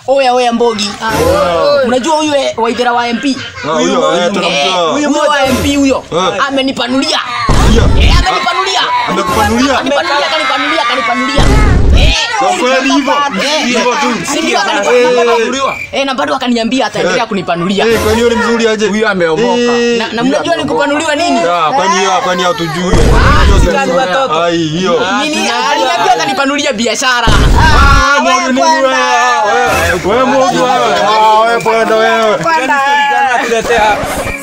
oya oya mbogi unajua huyu eh, waithera wa mp Ah, huyo, eh, tunamjua. Eh, huyo wa mp huyo Eh. amenipanulia Hiyo. Eh, amenipanulia Amekupanulia? amenipanulia kanipanulia kanipanulia Eh, Kwa kweli hivyo? eh, Hivyo tu. si ndio Eh, akanipanulia Eh, na bado akaniambia ataendelea kunipanulia Eh, kwani yule mzuri aje? Huyu ameomoka. Eh, na, na mnajua ni kupanuliwa nini ah, kwani hiyo kwani hatujui. Sikani watoto. Ai, hiyo. nini aliniambia atanipanulia biashara Ah, Mungu ni wewe. Wewe Mungu wewe. Ah, wewe kwenda wewe. Tuletea